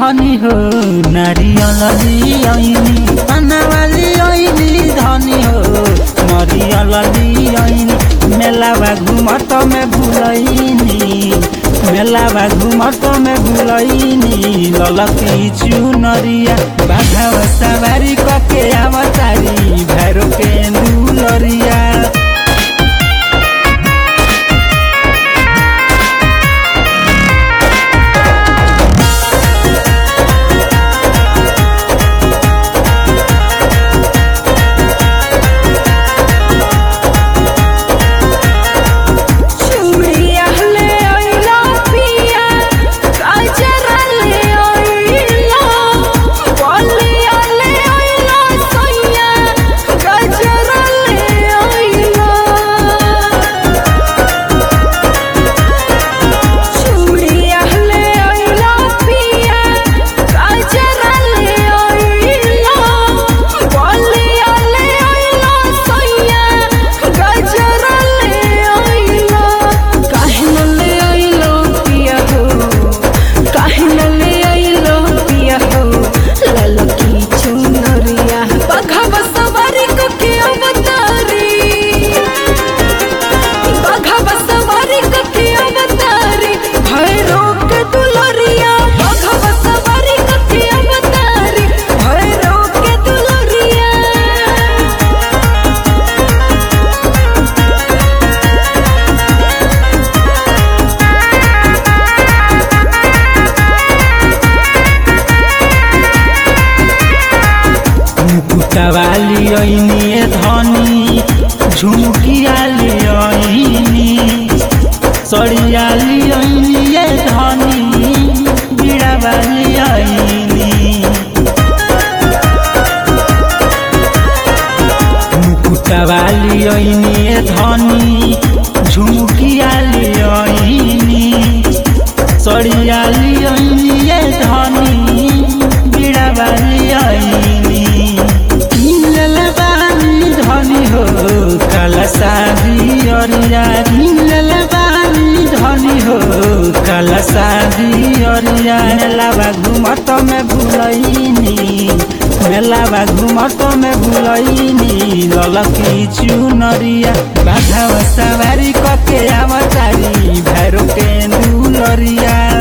धनी हो नारियल लियाइनी अनावाली आइनी धनी हो नारियल लियाइनी मेलावा घुमत में भुलैनी मेलावा घुमत में भुलैनी ललकी चुनरिया बाघाव सवारी कके आवतारी भैरो के दुलरिया चूड़िया ले आइला पिया काजरा ले आइला बलिया ले आइला सैया गजरा ले आइला चूड़िया ले आइला पिया काजरा ले आइला बलिया ले आइला सैया गजरा ले आइला काहे न ले आइलो पिया हो काहे न ले आइलो पिया हो ललकी चुनरिया बघवा सवारी को के अवतारी बघवा सवारी को के अवतारी भैरो के दुलरिया बघवा सवारी को के अवतारी भैरो के दुलरिया मुकुटवाली ऐनी धनी झुमकियाली ऐनी सड़ियाली ऐनी धनी बिड़ावाली ऐनी मुकुटवाली ऐनी धनी झुमकियाली ऐनी सड़ियाली ऐनी धनी बिड़ावाली ऐनी मिलल बानी धनी हो काला शादी अरिया मिलल बानी धनी हो काला शादी अरिया मेलावा घुमत में भुलैनी मेलावा घुमत में भुलैनी ललकी चुनरिया बाघावा सवारी कके आवतारी भैरो के दुलरिया